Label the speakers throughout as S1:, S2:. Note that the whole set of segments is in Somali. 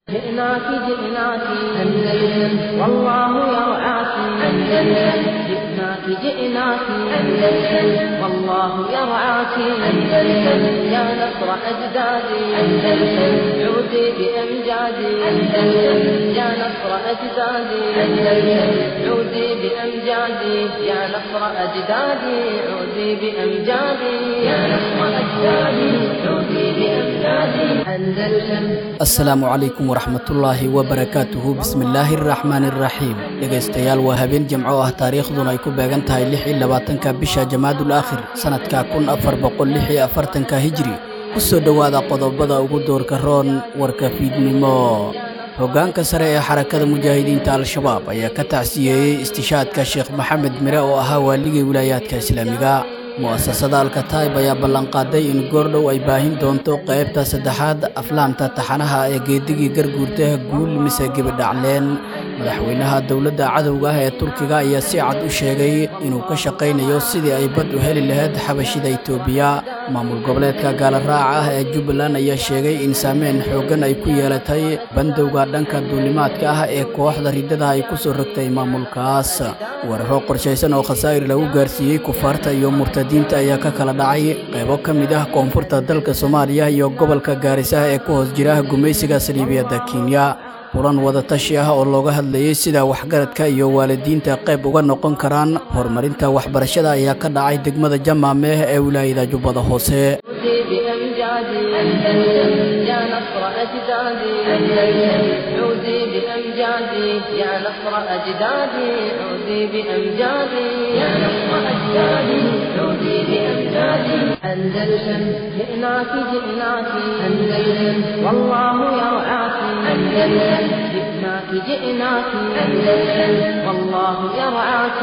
S1: جئناك جئناك أندلس والله يرعاك أندلس جئناك جئناك أندلس والله يرعاك أندلس يا نصر أجدادي أندلس عودي بأمجادي أندلس يا نصر أجدادي أندلس عودي بأمجادي يا نصر أجدادي عودي بأمجادي يا نصر أجدادي عودي بأمجادي أندلس
S2: asalaamu calaykum waraxmatullaahi wabarakaatuhu bismillaahi araxmaani araxiim dhegaystayaal waa habeen jimco ah taariikhduna ay ku beegan tahay lix iyo labaatanka bisha jamaadul aakhir sannadka kun afar boqol lix iyo afartanka hijri ku soo dhowaada qodobada ugu doorka roon warka fiidnimo hoggaanka sare ee xarakada mujaahidiinta al-shabaab ayaa ka tacsiyeeyey istishaadka sheekh maxamed mire oo ahaa waaligii wilaayaadka islaamiga mu'asasada alkataib ayaa ballanqaaday in goordhow ay baahin doonto qaybta saddexaad aflaamta taxanaha ee geedigii garguurta guul mise gebidhacleen madaxweynaha dowladda cadowga ah ee turkiga ayaa si cad u sheegay inuu ka shaqaynayo sidii ay bad u heli lahayd xabashida itoobiya maamul goboleedka gaalaraaca ah ee jubbaland ayaa sheegay in saameyn xooggan ay ku yeelatay bandowga dhanka duulimaadka ah ee kooxda riddada ay ku soo rogtay maamulkaas weeraro qorshaysan oo khasaa'ir lagu gaarsiiyey kufaarta iyo murtadiinta ayaa ka kala dhacay qaybo ka mid ah koonfurta dalka soomaaliya iyo gobolka gaarisaha ee ku hoos jira gumaysiga saliibiyadda kenya kulan wadatashi ah oo looga hadlayey sida waxgaradka iyo waalidiinta qayb uga noqon karaan horumarinta waxbarashada ayaa ka dhacay degmada jamaameh ee wilaayada jubbada hoose
S1: عودي بأمجادي أندلس يا نصر أجدادي أندلس عودي بأمجادي يا نصر أجدادي عودي بأمجادي يا نصر أجدادي عودي بأمجادي أندلس جئناك جئناك أندلس والله يرعاك أندلس جئناك جئناك أندلس والله يرعاك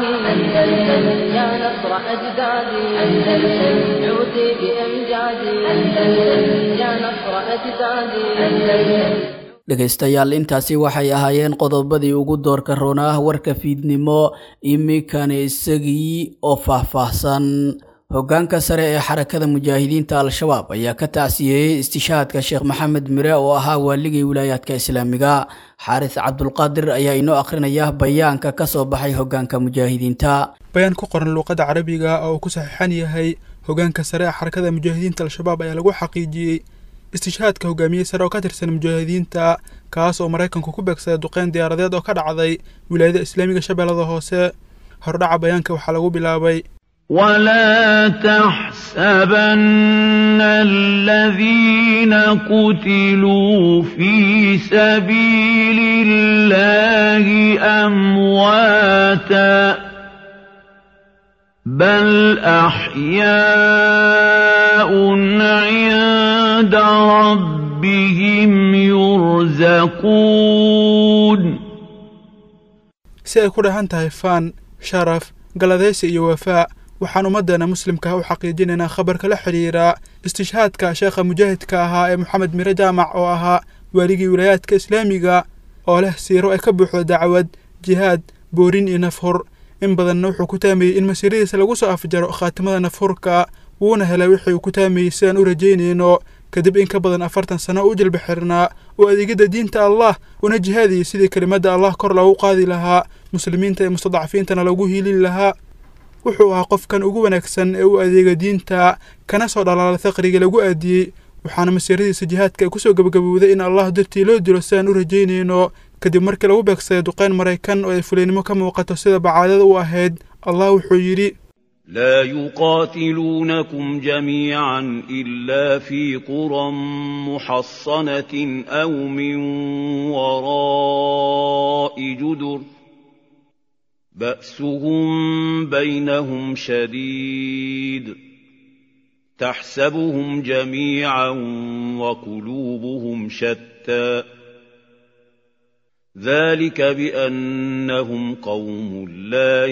S1: أندلس يا نصر أجدادي أندلس عودي بأمجادي أندلس يا نصر أجدادي أندلس
S2: dhegaystayaal intaasi waxay ahaayeen qodobadii ugu doorka roonah warka fiidnimo iminkana isagii oo faahfaahsan hoggaanka sare ee xarakada mujaahidiinta al-shabaab ayaa ka tacsiyeeyey istishaadka sheekh maxamed mire oo ahaa waaligii wilaayaadka islaamiga xaaris cabdulqaadir ayaa inoo akhrinaya bayaanka ka soo baxay hoggaanka mujaahidiinta
S3: bayaan ku qoran luuqadda carabiga oo uu ku saxiixan yahay hoggaanka sare ee xarakada mujaahidiinta al-shabaab ayaa lagu xaqiijiyey istishaadka hogaamiyey sare oo ka tirsan mujaahidiinta kaas oo maraykanku ku beegsaday duqeyn diyaaradeed oo ka dhacday wilaayada islaamiga shabeellada hoose hordhaca bayaanka waxaa lagu bilaabay
S4: ولا تحسبن الذين قتلوا في سبيل الله أمواتا بل أحياء عند ربهم يرزقون
S3: si ay ku dhahan tahay faan sharaf galadaysi iyo wafaa waxaan ummaddeena muslimka u xaqiijinaynaa khabarka la xidhiira istishhaadka sheekha mujaahidka ahaa ee moxamed mire jaamac oo ahaa waaligii wilaayaadka islaamiga oo leh siiro ay ka buuxdo dacwad jihaad boorin iyo nafhur in badanna wuxuu ku taamayey in masiiradiisa lagu soo afjaro khaatimada nafhurka wuuna helay wixii uu ku taamayey sidaan u rajaynayno kadib in ka badan afartan sano u jilba xirnaa oo adeegidda diinta allah una jihaadiyey sidii kelimadda allah kor loogu qaadi lahaa muslimiinta iyo mustadcafiintana loogu hiilin lahaa wuxuu ahaa qofkan ugu wanaagsan ee u adeega diinta kana soo dhalaala faqriga lagu aadiyey waxaana masiiradiisa jihaadka ay kusoo gebagabowday in allah dartii loo dilo sidaan u rajaynayno kadib markii lagu beegsaday duqeyn maraykan oo ay fuliynimo ka muuqato sida bacaadada u ahayd allah wuxuu yidhi
S4: لا يقاتلونكم جميعا إلا في قرى محصنة أو من وراء جدر بأسهم بينهم شديد تحسبهم جميعا وقلوبهم شتى ذلك بأنهم قوم لا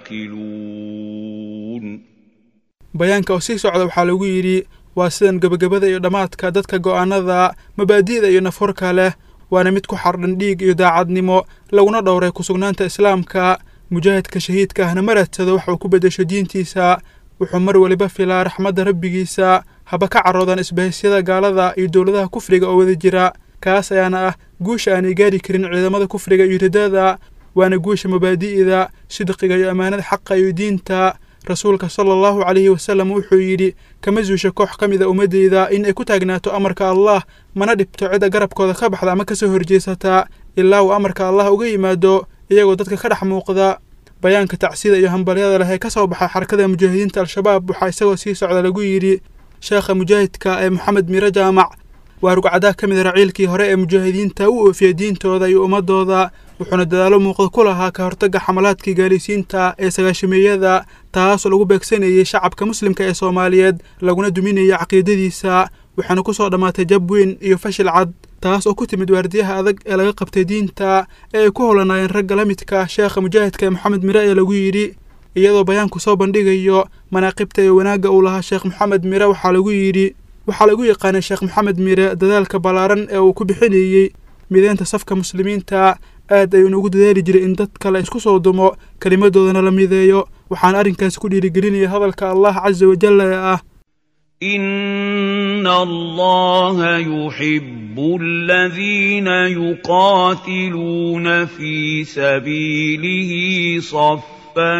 S4: يعقلون
S3: bayaanka oo sii socda waxaa lagu yidhi waa sidan gebagabada iyo dhammaadka dadka go'aanada mabaadi'da iyo nafhurka leh waana mid ku xardhan dhiig iyo daacadnimo laguna dhowray kusugnaanta islaamka mujaahidka shahiidka ahna ma raadsado waxa uu ku beddesho diintiisa wuxuu mar weliba filaa raxmadda rabbigiisa haba ka caroodan isbahisyada gaalada iyo dowladaha kufriga oo wada jira kaas ayaana ah guusha aanay gaari karin ciidamada kufriga iyo ridada waana guusha mabaadi'da sidqiga iyo ammaanada xaqa iyo diinta rasuulka sala allahu calayhi wasalam wuxuu yidhi kama zuusha koox ka mida ummaddeyda in ay ku taagnaato amarka allah mana dhibto cidda garabkooda ka baxda ama kasoo horjeesata ilaa uu amarka allah uga yimaado iyagoo dadka ka dhex muuqda bayaanka tacsida iyo hambalyada leh ee ka soo baxa xarakada mujaahidiinta al-shabaab waxaa isagoo sii socda lagu yidhi sheekha mujaahidka ee moxamed miro jaamac waa rugcadaa ka mid raciilkii hore ee mujaahidiinta u oofiyey diintooda iyo ummadooda wuxuuna dadaalo muuqda ku lahaa ka hortagga xamalaadkii gaalaysiinta ee sagaashameeyada taasoo lagu beegsanayey shacabka muslimka ee soomaaliyeed laguna duminayay caqiidadiisa waxaana ku soo dhammaatay jab weyn iyo fashil cad taas oo ku timid waardiyaha adag ee laga qabtay diinta ee ay ku howlanaayeen ragga la midka sheekha mujaahidka ee moxamed mire ee lagu yidhi iyadoo bayaanku soo bandhigayo manaaqibta iyo wanaagga uu lahaa sheekh moxamed mire waxaa lagu yidhi waxaa lagu yaqaanay sheekh moxamed mire dadaalka ballaaran ee uu ku bixinayey mideynta safka muslimiinta aad ayuuna ugu dadaali jiray in dadka la isku soo dumo kelimadoodana la mideeyo waxaana arrinkaasi ku dhiirigelinaya hadalka allah casa wajalla ee ah
S4: إن الله يحب الذين يقاتلون في سبيله صفا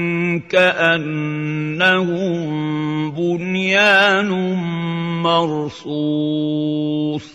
S4: كأنهم بنيان مرصوص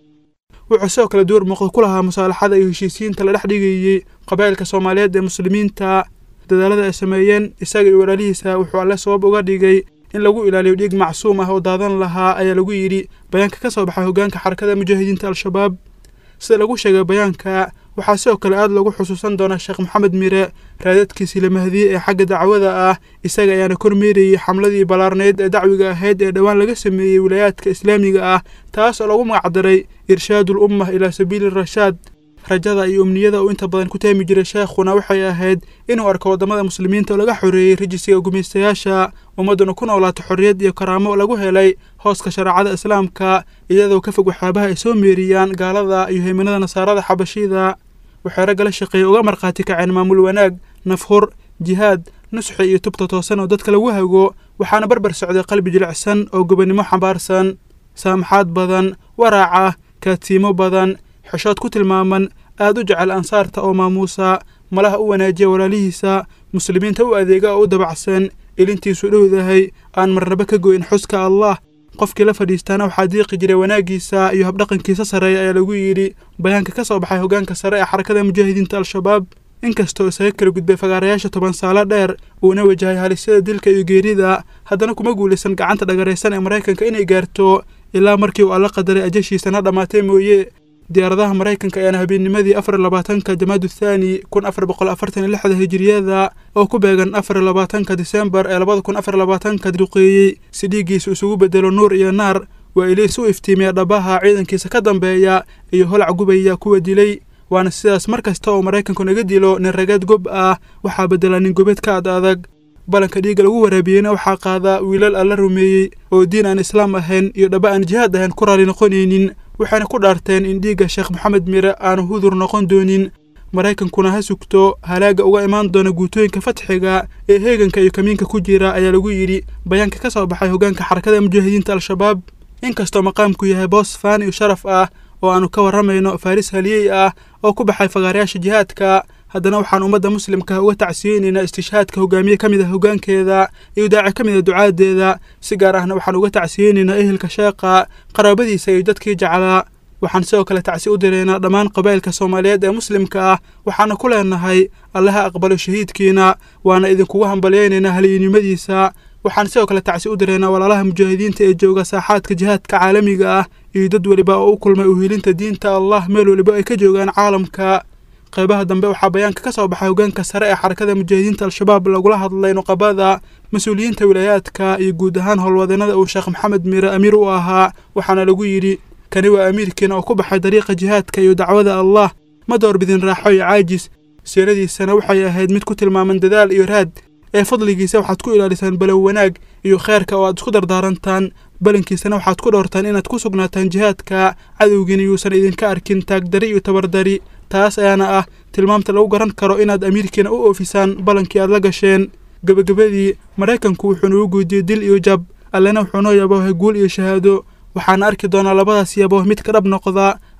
S3: wuxuu sidoo kale door muuqda ku lahaa musaalaxada iyo heshiisiinta la dhex dhigayey qabaa'ilka soomaaliyeed ee muslimiinta dadaalada ay sameeyeen isaga iyo walaalihiisa wuxuu alle sabab uga dhigay in lagu ilaaliyo dhiig macsuum ah oo daadan lahaa ayaa lagu yidhi bayaanka ka soo baxay hoggaanka xarakada mujaahidiinta al-shabaab sida lagu sheegay bayaanka waxaa sidoo kale aad lagu xusuusan doonaa sheekh moxamed mire raadadkiisii la mahdiye ee xagga dacwada ah isaga ayaana kormeerayey xamladii ballaarneyd ee dacwiga ahayd ee dhowaan laga sameeyey wilaayaadka islaamiga ah taas oo lagu magacdaray irshaadul ummah ilaa sabiili rashaad rajada iyo umniyada uu inta badan ku taami jiray sheekhuna waxay ahayd inuu arko waddamada muslimiinta oo laga xoreeyey rajisiga gumaystayaasha ummadduna ku noolaato xorriyad iyo karaamo lagu helay hooska shareecada islaamka iyadoo ka fog waxyaabaha ay soo meeriyaan gaalada iyo haymanada nasaarada xabashida waxay ragga la shaqeeyey uga markhaati kaceen maamul wanaag nafhur jihaad nusxi iyo tubta toosan oo dadka lagu hago waxaana barbar socday qalbi jilicsan oo gobonnimo xambaarsan saamaxaad badan waraaca kaadsiimo badan xeshood ku tilmaaman aad u jecel ansaarta oo maamuusa malaha u wanaajiya walaalihiisa muslimiinta u adeega oo u dabacsan ilintiisu dhowdahay aan marnaba ka goyn xuska allah qofkii la fadhiistaana waxaa diiqi jiray wanaaggiisa iyo habdhaqankiisa sarreeya ayaa lagu yidhi bayaanka ka soo baxay hoggaanka sare ee xarakada mujaahidiinta al-shabaab inkastoo isaga kala gudbay fagaarayaasha toban saalo dheer uuna wajahay halisyada dilka iyo geerida haddana kuma guulaysan gacanta dhagaraysan ee maraykanka inay gaarto ilaa markii uu alla qadaray ajashiisana dhammaatay mooye diyaaradaha maraykanka ayaana habeennimadii afar labaatanka jamaadu thaani kun afar boqol afartan iyo lixda hijiriyada oo ku beegan afar labaatanka disembar ee labada kun afar labaatanka duqeeyey si dhiiggiisu isugu bedelo nuur iyo naar waa iliis u iftiimiya dhabaha ciidankiisa ka dambeeya iyo holac gubaya kuwa dilay waana sidaas mar kasta oo maraykanku naga dilo nin rageed gob ah waxaa beddelaa nin gobeed ka ad adag balanka dhiigga lagu waraabiyeyna waxaa qaadaa wiilal alla rumeeyey oo diin aan islaam ahayn iyo dhaba aan jihaad ahayn ku raali noqonaynin waxayna ku dhaarteen in dhiigga sheekh moxamed mire aanu hudur noqon doonin maraykankuna ha sugto halaagga uga imaan doona guutooyinka fatxiga ee heeganka iyo kamiinka ku jira ayaa lagu yidhi bayaanka ka soo baxay hoggaanka xarakada mujaahidiinta al-shabaab inkastoo maqaamku yahay boos faan iyo sharaf ah oo aanu ka warramayno faaris haliyey ah oo ku baxay fagaarayaasha jihaadka haddana waxaan ummadda muslimka uga tacsiyeynaynaa istishhaadka hogaamiye ka mid ah hoggaankeeda iyo daaci ka mid a ducaadeeda si gaar ahna waxaan uga tacsiyeynaynaa ehelka sheeqa qaraabadiisa iyo dadkii jeclaa waxaan sidoo kale tacsi u diraynaa dhammaan qabaa'ilka soomaaliyeed ee muslimka ah waxaana ku leenahay allaha aqbalo shahiidkiina waana idinkugu hambalyaynaynaa haliyinimadiisa waxaan sidoo kale tacsi u diraynaa walaalaha mujaahidiinta ee jooga saaxaadka jihaadka caalamiga ah iyo dad weliba oo u kulmay uhilinta diinta allah meel weliba ay ka joogaan caalamka qaybaha dambe waxaa bayaanka ka soo baxay hoggaanka sare ee xarakada mujaahidiinta al-shabaab lagula hadlay nuqabada mas-uuliyiinta wilaayaadka iyo guud ahaan howlwadeenada uu sheekh maxamed miire amiir u ahaa waxaana lagu yidhi kani waa amiirkiina oo ku baxay dariiqa jihaadka iyo dacwada allah ma doorbidin raaxo iyo caajis siiradiisana waxay ahayd mid ku tilmaaman dadaal iyo raad ee fadligiisa waxaad ku ilaalisaan balow wanaag iyo kheerka oo aad isku dardaarantaan balankiisana waxaad ku dhowrtaan inaad ku sugnaataan jihaadka cadowgiina yuusan idinka arkin taagdari iyo tabardari taas ayaana ah tilmaamta lagu garan karo inaad amiirkiina u oofisaan ballankii aad la gasheen gebagabadii maraykanku wuxuu nagu guudiyey dil iyo jab allena wuxuu noo yaboohay guul iyo shahaado waxaana arki doonaa labadaas yabooh mid ka dhab noqda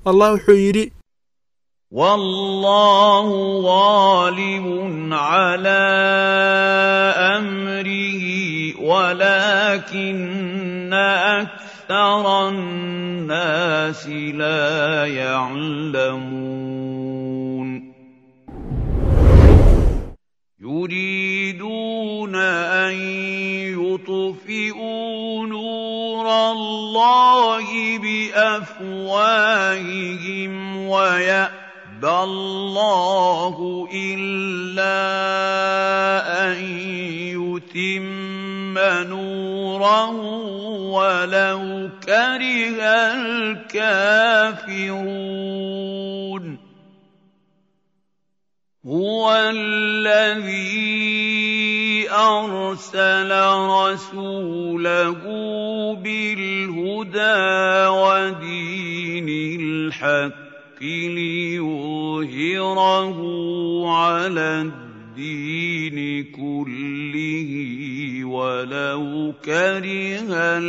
S3: allah wuxuu yidhi
S4: والله غالب على امره ولكن اكثر الناس لا يعلمون يريدون ان يطفئوا نور الله بافواههم ويأتون يَأْبَى اللَّهُ إِلَّا أَن يُتِمَّ نُورَهُ وَلَوْ كَرِهَ الْكَافِرُونَ هُوَ الَّذِي أَرْسَلَ رَسُولَهُ بِالْهُدَىٰ وَدِينِ الْحَقِّ ليظهره على الدين كله ولو كره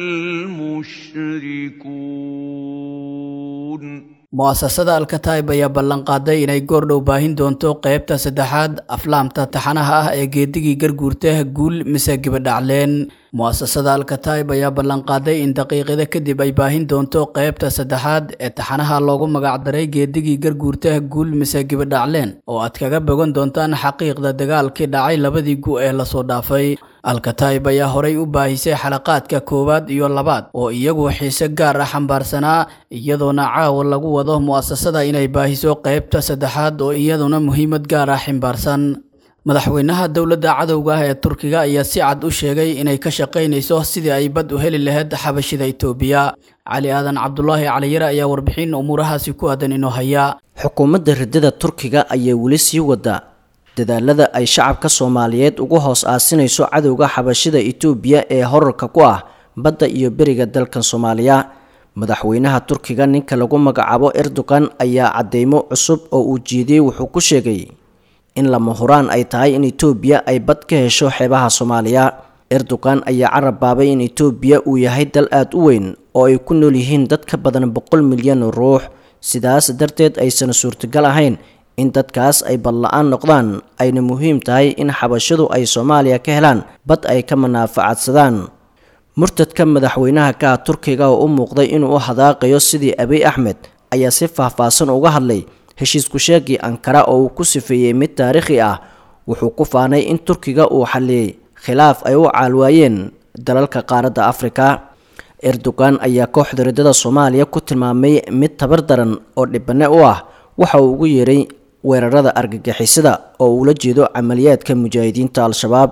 S4: المشركون
S2: mu'asasada alkataib ayaa ballanqaaday inay goordhow baahin doonto qaybta saddexaad aflaamta taxanaha ah ee geedigii garguurta guul mise gibadhacleen mu'asasada alkataib ayaa ballanqaaday in daqiiqada kadib ay baahin doonto qaybta saddexaad ee taxanaha loogu magacdaray geedigii garguurta guul mise gibadhacleen oo aad kaga bogan doontaan xaqiiqda dagaalkii dhacay labadii gu ee lasoo dhaafay alkataib ayaa horay u baahisay xalaqaadka koowaad iyo labaad oo iyagu xiise gaar ah xambaarsanaa iyadoona caawa lagu wado mu'asasada inay baahiso qaybta saddexaad oo iyaduna muhiimad gaar ah ximbaarsan madaxweynaha dowladda cadowga ah ee turkiga ayaa si cad u sheegay inay ka shaqaynayso sidii ay bad u heli lahayd xabashida itoobiya cali aadan cabdulaahi caliyare ayaa warbixin umuurahaasi ku aadan inoo haya
S5: xukuumadda riddada turkiga ayaa weli sii wada dadaalada ay shacabka soomaaliyeed ugu hoos aasinayso cadowga xabashida itoobiya ee horarka ku ah badda iyo beriga dalkan soomaaliya madaxweynaha turkiga ninka lagu magacaabo erdogan ayaa cadeymo cusub oo uu jiidiyey wuxuu ku sheegay in lama huraan ay tahay in itoobiya ay bad ka hesho xeebaha soomaaliya erdogan ayaa carab baabay in itoobiya uu yahay dal aada u weyn oo ay ku nool yihiin dad ka badan boqol milyan oo ruux sidaas darteed aysan suurtagal ahayn in dadkaas ay badla-aan noqdaan ayna muhiim tahay in xabashadu ay soomaaliya ka helaan bad ay ka manaafacadsadaan murtadka madaxweynaha ka ah turkiga oo u muuqday inuu u hadaaqayo sidii abiy axmed ayaa si faahfaahsan uga hadlay heshiisku sheegii ankara oo uu ku sifeeyey mid taariikhi ah wuxuu ku faanay in turkiga uu xalliyey khilaaf ay u caalwaayeen dalalka qaaradda afrika erdogan ayaa kooxda riddada soomaaliya ku tilmaamay mid tabar daran oo dhibane u ah waxa uu ugu yeeray weerarada argagixisada oo uula jeedo camaliyaadka mujaahidiinta al-shabaab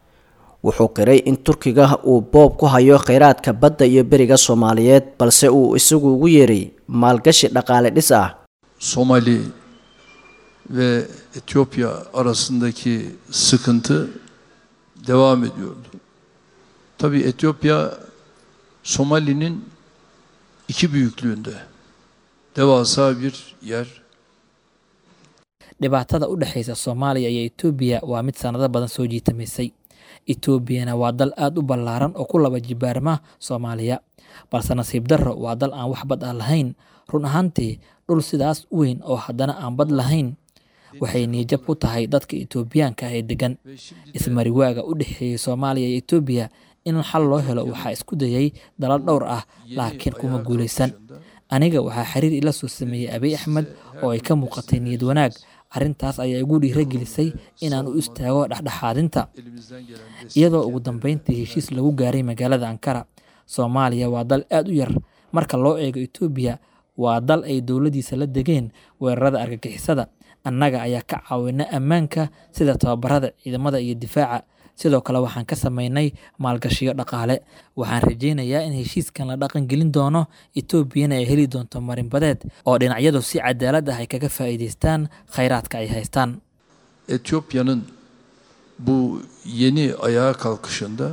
S5: wuxuu qiray in turkiga uu boob ku hayo kheyraadka badda iyo beriga soomaaliyeed balse uu isagu ugu yeeray maalgashi dhaqaale dhis ah
S6: Somali ve Etiyopya arasındaki sıkıntı devam ediyordu. Tabii Etiyopya Somali'nin iki büyüklüğünde devasa bir yer.
S7: dhibaatada u dhexaysa soomaaliya iyo etoobiya waa mid sanado badan soo jiitamaysay etoobiyana waa dal aada u ballaaran oo ku laba jibaarma soomaaliya balse nasiib darro waa dal aan wax bad ah lahayn run ahaantii dhul sidaas u weyn oo haddana aan bad lahayn waxay niijab ku tahay dadka etoobiyaanka ah ee degan ismariwaaga u dhexeeyey soomaaliya iyo etoobiya in xal loo helo waxaa isku dayay dalal dhowr ah laakiin kuma guulaysan aniga waxaa xiriir ila soo sameeyey abiy axmed oo ay ka muuqatay niyad wanaag arrintaas ayaa igu dhiiragelisay inaan u istaago dhexdhexaadinta iyadoo ugu dambeyntii heshiis lagu gaaray magaalada ankara soomaaliya waa dal aada u yar marka loo eego etoobiya waa dal ay dowladiisa la degeen weerarada argagixisada annaga ayaa ka caawina ammaanka sida tababarada ciidamada iyo difaaca sidoo kale waxaan ka sameynay maalgashiyo dhaqaale waxaan rajeynayaa in heshiiskan la dhaqan gelin doono etoobiyana ay heli doonto marinbadeed oo dhinacyadu si cadaalad ah ay kaga faa'iidaystaan khayraadka ay haystaan
S6: Etiyopya'nın bu yeni ayağa kalkışında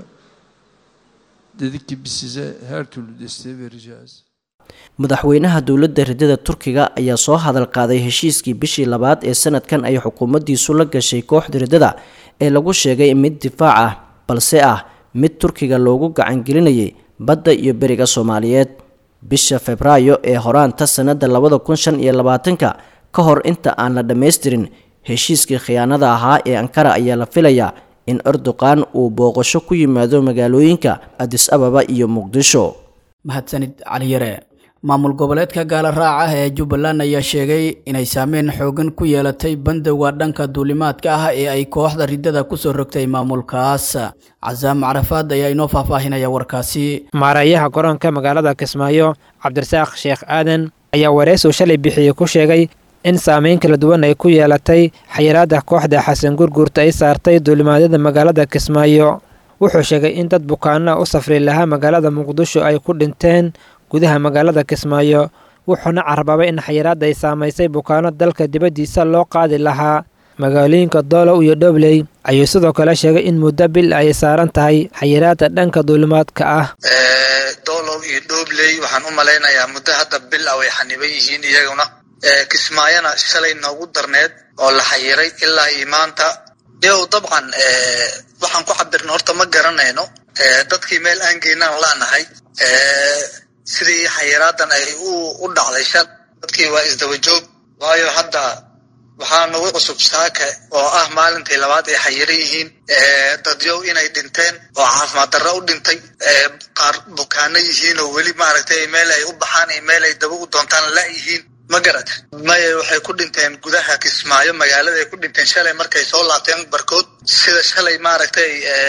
S6: dedik ki biz size her türlü desteği vereceğiz.
S5: madaxweynaha dowladda riddada turkiga ayaa soo hadal qaaday heshiiskii bishii labaad ee sanadkan ay xukuumaddiisu la gashay kooxda riddada ee lagu sheegay mid difaac ah balse ah mid turkiga loogu gacangelinayay badda iyo beriga soomaaliyeed bisha febraayo ee horaanta sannadda labada kun shan iyo labaatanka ka hor inta aan la dhammaystirin heshiiskii khiyaanada ahaa ee ankara ayaa la filayaa in erdoqan uu booqasho ku yimaado magaalooyinka adis ababa iyo muqdisho
S2: mahadsanid caliyare maamul goboleedka gaala raaca ah ee jubbaland ayaa sheegay inay saameyn xoogan ku yeelatay bandowga dhanka duulimaadka ah ee ay kooxda riddada kusoo rogtay maamulkaas casaam carafaad ayaa inoo faahfaahinaya warkaasi
S8: maareeyaha garoonka magaalada kismaayo cabdirasaaq sheekh aadan ayaa wareys uu shalay bixiyey ku sheegay in saameyn kala duwan ay ku yeelatay xayiraada kooxda xasan gurguurta ay saartay duulimaadyada magaalada kismaayo wuxuu sheegay in dad bukaana u safri lahaa magaalada muqdisho ay ku dhinteen gudaha magaalada kismaayo wuxuuna carbaabay in xayiraadda ay saamaysay bukaano dalka dibaddiisa loo qaadi lahaa magaalooyinka doolow iyo dhobley ayuu sidoo kale sheegay in muddo bil ay saaran tahay xayiraadda dhanka duulimaadka ah
S9: doolow iyo dhobley waxaan u malaynayaa muddo hadda bil ah way xaniban yihiin iyaguna kismaayona shalay noogu darneed oo la xayiray ilaa iyo maanta yow dabcan waxaan ku cabirna horta ma garanayno dadkii meel aan geynaan laanahay sidii xayiraadan ay u dhacday shal dadkii waa isdaba joog waayo hadda waxaa nagu cusub saaka oo ah maalintii labaad ay xayiran yihiin dadyow inay dhinteen oo caafimaad darro u dhintay qaar bukaano yihiin oo weli maaragtay meel ay u baxaan iyo meel ay daba u doontaan la yihiin ma garata maya waxay ku dhinteen gudaha kismaayo magaalada ay ku dhinteen shalay markay soo laabteen barkood sida shalay maaragtay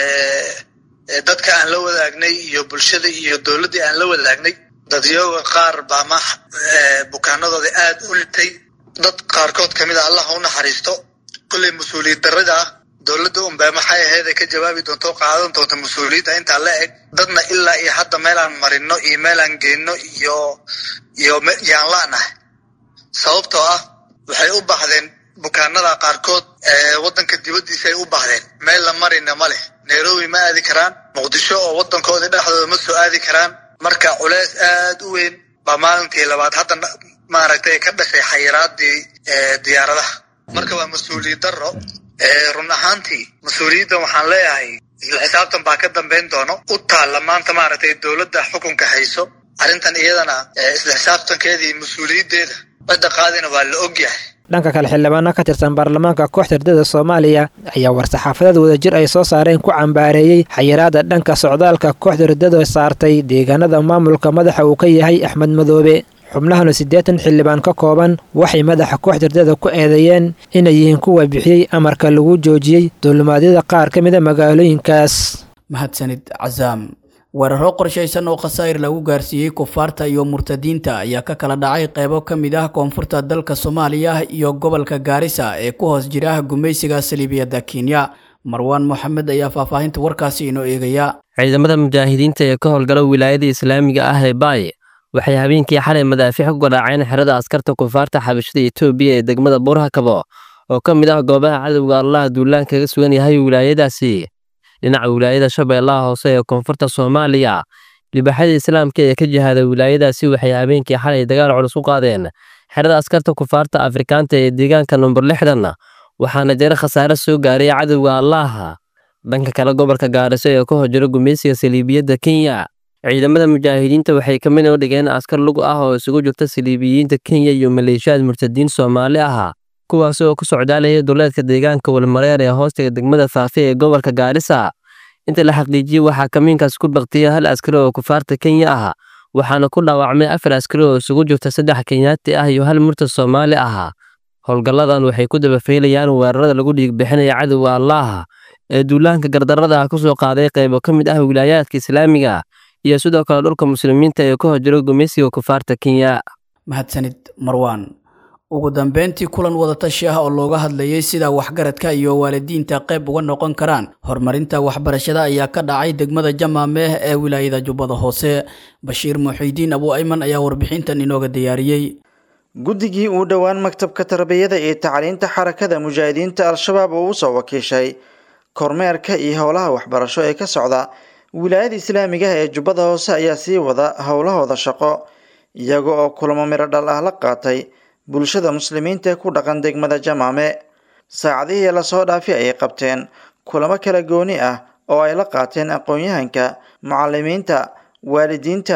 S9: dadka aan la wadaagnay iyo bulshada iyo dowladdii aan la wadaagnay dadyooga qaar baa ma bukaanadooda aad u litay dad qaarkood ka mid a allah u naxariisto kolley mas-uuliyad darrada ah dowladda unbaa maxay ahayd ay ka jawaabi doonto o qaadan doonto mas-uuliyadda intaa la eg dadna ilaa iyo hadda meelaan marino iyo meelaan geenno iyo iyo yaan laanahay sababtoo ah waxay u baahdeen bukaanada qaarkood waddanka dibaddiisa ay u baahdeen meel la marina ma leh nairobi ma aadi karaan muqdisho oo waddankooda dhexdooda ma soo aadi karaan marka culeys aad u weyn baa maalintii labaad hadda maaragtay ka dhashay xayiraadii diyaaradaha marka waa mas-uuliyad darro run ahaantii mas-uuliyaddan waxaan leeyahay isla xisaabtan baa ka dambayn doono u taalla maanta maaragtay dowladda xukunka hayso arrintan iyadana isla xisaabtankeedii mas-uuliyaddeeda cidda qaadina waa la ogyahay
S8: dhanka kale xildhibaano ka tirsan baarlamaanka kooxda ardada soomaaliya ayaa war-saxaafadeed wadajir ay soo saareen ku cambaareeyey xayiraada dhanka socdaalka kooxda ardada saartay deegaanada maamulka madaxa uu ka yahay axmed madoobe xubnahanu siddeetan xildhibaan ka kooban waxay madaxa kooxda ardada ku eedeeyeen inay yihiin kuwa bixiyey amarka lagu joojiyey duulimaadyada qaar ka mida magaalooyinkaas
S2: mahadsanid casaam weeraro qorshaysan oo khasaa'ir lagu gaarsiiyey kufaarta iyo murtadiinta ayaa ka kala dhacay qeybo ka mid ah koonfurta dalka soomaaliya iyo gobolka gaarisa ee ku hoos jira gumaysiga saliibiyadda kenya marwaan moxamed ayaa faahfaahinta warkaasi inoo eegaya
S10: ciidamada mujaahidiinta ee ka howlgala wilaayada islaamiga ah ee baay waxay habeenkii xalay madaafiic ku garaaceen xerada askarta kufaarta xabashada etoobiya ee degmada buurhakabo oo ka mid ah goobaha cadowga allaha duulaan kaga sugan yahay wilaayadaasi dhinaca wilaayada shabeellaha hoose ee koonfurta soomaaliya libaxyada islaamka ee ka jihada wilaayadaasi waxay habeenkii xalay dagaal culus u qaadeen xerada askarta kufaarta afrikaanta ee deegaanka number lixdan waxaana jira khasaare soo gaaray cadowga allaha dhanka kale gobolka gaariso ee ka horjiro gumaysiga saliibiyadda kenya ciidamada mujaahidiinta waxay ka mid u dhigeen askar lug ah oo isugu jirta saliibiyiinta kenya iyo maleeshiyaad murtadiin soomaali ah kuwaas oo ku socdaalaya duleedka deegaanka walmareer ee hoostiga degmada faafe ee gobolka gaarisa inta la xaqiijiyey waxaa kamiinkaas ku baktiyay hal askari oo kufaarta kenya ah waxaana ku dhaawacmay afar askari oo isugu jirta saddex kenyaati ah iyo hal murtad soomaali ah howlgalladan waxay ku dabafeylayaan weerarada lagu dhiigbixinaya cadowga allaah ee duulaanka gardarrada ku soo qaaday qaybo ka mid ah wilaayaadka islaamiga iyo sidoo kale dhulka muslimiinta ee ka horjiro gumaysiga kufaarta kenya
S2: mahadsanid marwaan ugu dambeyntii kulan wadatashi ah oo looga hadlayay sida waxgaradka iyo waalidiinta qayb uga noqon karaan horumarinta waxbarashada ayaa ka dhacay degmada jamaameh ee wilaayada jubbada hoose bashiir muxiidiin abu ayman ayaa warbixintan inooga diyaariyey
S11: guddigii uu dhowaan maktabka tarbiyada iyo tacliinta xarakada mujaahidiinta al-shabaab uu usoo wakiishay kormeerka iyo howlaha waxbarasho ee ka socda wilaayada islaamiga ee jubbada hoose ayaa sii wada howlahooda shaqo iyaga oo kulamo miro dhal ah la qaatay bulshada muslimiinta ee ku dhaqan degmada jamaame saacadihii lasoo dhaafi ayay qabteen kulamo kala gooni ah oo ay la qaateen aqoon-yahanka mucalimiinta waalidiinta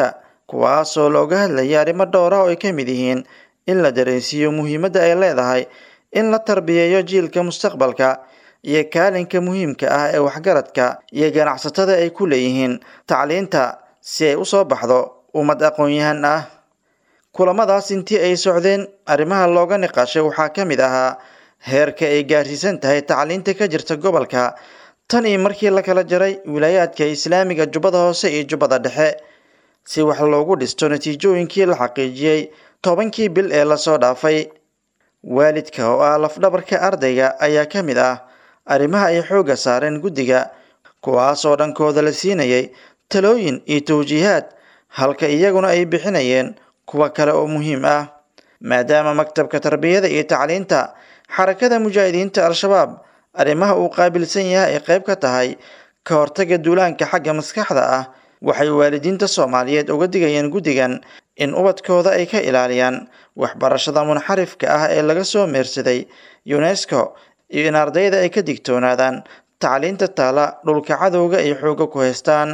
S11: kuwaasoo looga hadlayay arrimo dhowr ah oo ay ka mid yihiin in la dareensiiyo muhiimadda ay leedahay in la tarbiyeeyo jiilka mustaqbalka iyo kaalinka muhiimka ah ee waxgaradka iyo ganacsatada ay ku leeyihiin tacliinta si ay usoo baxdo ummad aqoon-yahan ah kulamadaas intii ay socdeen arrimaha looga niqaashay waxaa ka mid ahaa heerka ay gaarsiisan tahay tacliinta ka jirta gobolka tan iyo markii la kala jaray wilaayaadka islaamiga jubbada hoose iyo jubbada dhexe si wax loogu dhisto natiijooyinkii la xaqiijiyey tobankii bil ee lasoo dhaafay waalidka oo ah lafdhabarka ardayga ayaa ka mid ah arrimaha ay xoogga saareen guddiga kuwaas oo dhankooda la siinayay talooyin iyo tawjiihaad halka iyaguna ay bixinayeen kuwa kale oo muhiim ah maadaama maktabka tarbiyada iyo tacliinta xarakada mujaahidiinta al-shabaab arrimaha uu qaabilsan yahay ay qayb ka tahay ka hortaga duulaanka xagga maskaxda ah waxay waalidiinta soomaaliyeed uga digayeen guddigan in ubadkooda ay ka ilaaliyaan waxbarashada munxarifka ah ee laga soo meersaday unesco iyo in ardayda ay ka digtoonaadaan tacliinta taala dhulka cadowga ay xooga ku haystaan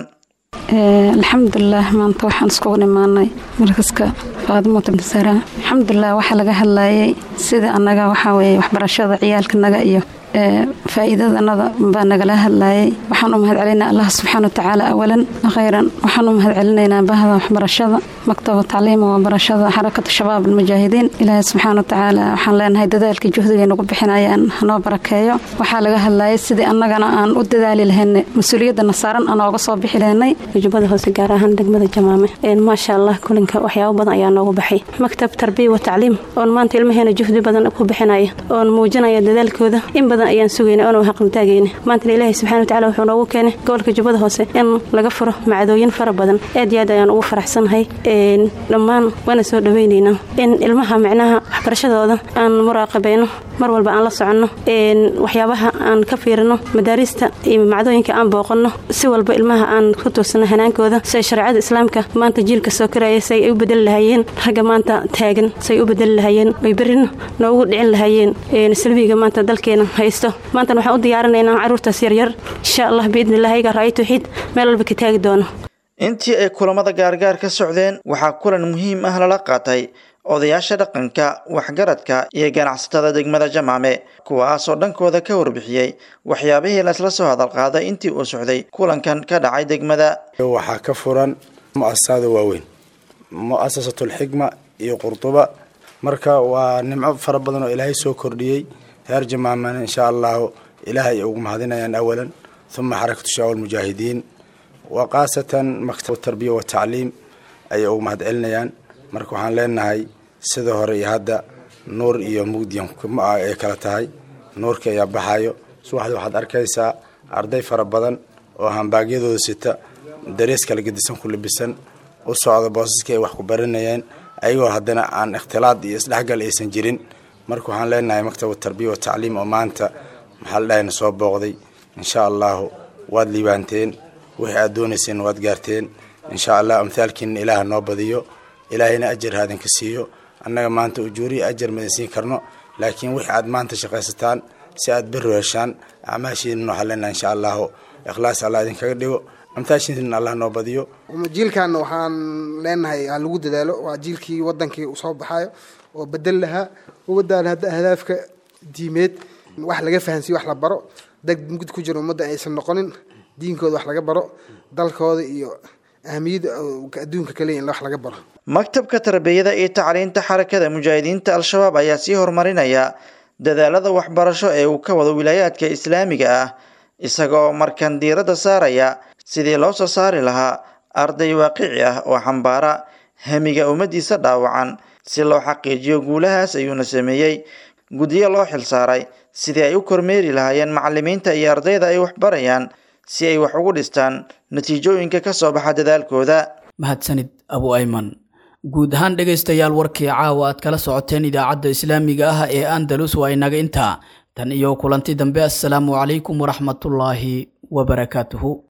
S12: alxamdulilah maanta waxaan iskugu imaanay markaska faadimo tabnisara alxamdulilah waxaa laga hadlayay sida annaga waxaa weeye waxbarashada ciyaalkanaga iyo faa'iidadanada baa nagala hadlayay waxaan u mahad celinaa allah subxaana watacaala awalan khayran waxaan u mahad celinaynaa bahda waxbarashada maktaba tacliima waxbarashada xarakatu shabaab almujaahidiin ilaahay subxaana watacaala waxaan leenahay dadaalka juhdiga nagu bixinayaan hanoo barakeeyo waxaa laga hadlayay sidii annagana aan u dadaali lahaynay mas-uuliyadana saaran aan ooga soo bixi lahaynay
S13: jubbada hoose gaar ahaan degmada jamaame maasha allah kulinka waxyaabo badan ayaa noogu baxay maktab tarbiya wa tacliim oon maanta ilmaheena juhdi badan ku bixinaya oon muujinaya dadaalkooda in badan ayaan sugayna oona haqaltaagayna maantana ilaahay subxana watacaala wuxuu noogu keenay gobolka jubbada hoose in laga furo macdooyin fara badan aad iyo aad ayaan ugu faraxsanahay dhammaan waana soo dhawaynaynaa in ilmaha micnaha waxbarashadooda aan muraaqabayno mar walba aan la soconno waxyaabaha aan ka fiirino madaarista iyo macdooyinka aan booqanno si walba ilmaha aan ku tuursano hanaankooda siay shareecada islaamka maanta jiilka soo karaya say ay u bedeli lahaayeen ragga maanta taagan say u bedeli lahaayeen ay berrina noogu dhicin lahaayeen salbiga maanta dalkeena haysto maantana waxaan u diyaarinaynaa carruurtaas yaryar insha allah biidnilah ayaga ra'ay tawxiid meel walba ka taagi doono
S11: intii ay kulamada gaargaar ka socdeen waxaa kulan muhiim ah lala qaatay odayaasha dhaqanka waxgaradka iyo ganacsatada degmada jamaame kuwaasoo dhankooda ka warbixiyey waxyaabihii laisla soo hadalqaaday intii uu socday kulankan ka dhacay degmada
S14: waxaa ka furan mu'asasada waaweyn mu'asasatulxikma iyo qurduba marka waa nimco fara badan oo ilaahay soo kordhiyey reer jamaamana insha allahu ilaahay ugu mahadinayaan awalan uma xarakatu shabaab almujaahidiin wa khaasatan maktab tarbiya wa tacliim ayay ugu mahad celinayaan marka waxaan leenahay sida hore iyo hadda nuur iyo mugdiyan ay kala tahay nuurka ayaa baxayo subaxdii waxaad arkaysaa arday fara badan oo hambaagyadooda sita darees kala gedisan ku labisan u socda boosaskii ay wax ku baranayeen ayagoo haddana aan ikhtilaad iyo isdhexgal aysan jirin marka waxaan leenahay maktab tarbiya wa tacliim oo maanta maxaa la dhahayna soo booqday insha allahu waad liibaanteen wixii aad doonayseen waad gaarteen insha allah amthaalkiina ilaah noo badiyo ilaahayna ajar haadinka siiyo annaga maanta ujuuriya ajar madan siin karno laakiin wixii aad maanta shaqaysataan si aad berro heshaan acmaashiina waxaan leenahay insha allahu ikhlaas allah idinkaga dhigo amtaashiina allah noo badiyo
S15: jiilkaana waxaan leenahay ha lagu dadaalo waa jiilkii wadankii usoo baxayo oo bedel lahaa umadaan hadda ahdaafka diimeed wax laga fahansiyo wax la baro dad mugd ku jira ummadda aysan noqonin diinkooda wax laga baro dalkooda iyo ahamiyadda adduunka kale in wax laga baro
S11: maktabka tarbiyada iyo tacliinta xarakada mujaahidiinta al-shabaab ayaa sii horumarinaya dadaalada waxbarasho ee uu ka wado wilaayaadka islaamiga ah isagoo markan diiradda saaraya sidii loo soo saari lahaa arday waaqici ah oo xambaara hamiga ummaddiisa dhaawacan si loo xaqiijiyo guulahaas ayuuna sameeyey guddiyo loo xilsaaray sidii ay u kormeeri lahaayeen macalimiinta iyo ardayda ay waxbarayaan si ay wax ugu dhistaan natiijooyinka ka soo baxa dadaalkooda
S2: mahadsanid abu ayman guud ahaan dhegaystayaal warkii caawa aad kala socoteen idaacadda islaamiga ah ee andalus waa inaga intaa tan iyo kulanti dambe assalaamu calaykum waraxmatullaahi wabarakaatuhu